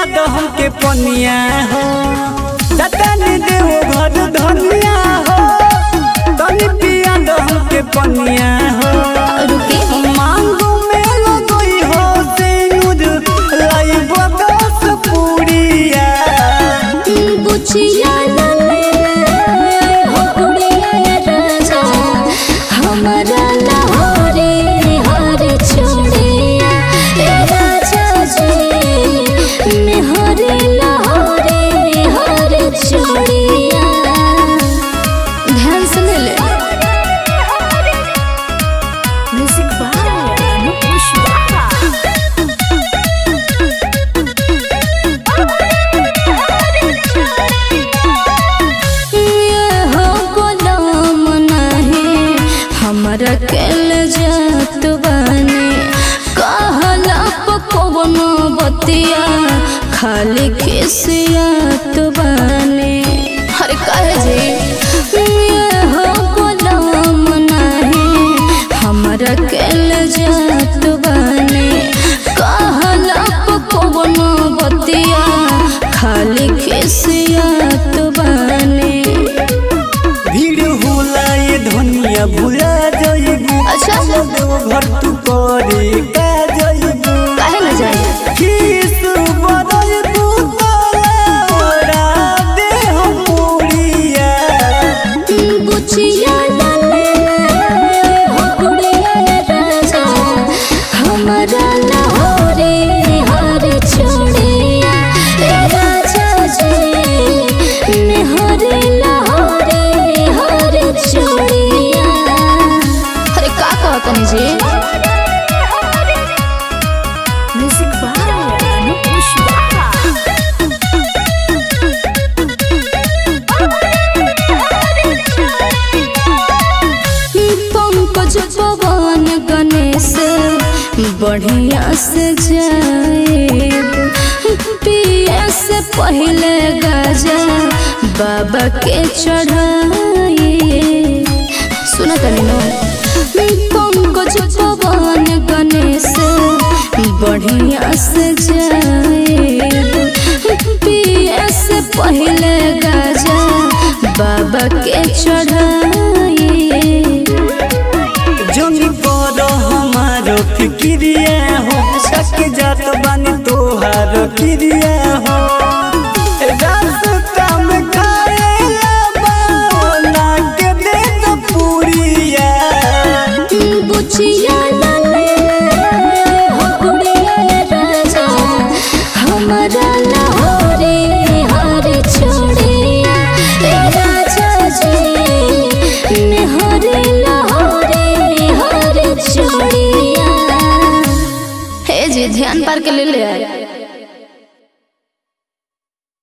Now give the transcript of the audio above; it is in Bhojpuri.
दो हमके पनिया हो जतनी देव घर धनिया हो तनी पिया दो हमके पनिया हो रुके मांगू में लगई हो सिंदूर लाइब दस पूरिया बुचिया नले हो गुड़िया राजा हमारा लाहौरे हर छोड़िया ए राजा जी मैं हरे लाहौरे हर छोड़िया ध्यान से ले ले म्यूजिक बाय अनूप कुशवाहा ये हो गुलाम नहीं हमरा केल जात बानी कहला पकवन बतिया खाली खिसियात बानी हर कहे जी ये हो गुलाम नहीं हमरा केल जात बानी कहला पकवन बतिया खाली खिसियात बानी भीड़ होला ये धनिया भुला जाइबू अच्छा। देव घर तू करे का जाइबू काहे न जाए किस बदल तू तोरा दे हम पूरिया बुचिया नले हो गुड़िया राजा हमारा लाहौरे हर छोड़िया ए राजा जी मैं हरे लाहौरे हर छोड़िया अरे का कहतनी जी म्यूजिक बाय अनूप कुशवाहा पंकज पवन गणेश बढ़िया से जाए पिए से पहले गजा बाबा के चढ़ाए सुना तनी नो पंकज पवन गणेश बढ़िया से जाए पिए से पहले गजा बाबा के चढ़ाए जनी पर हमारो फिक्रिया हो सक जात बानी तोहार क्रिया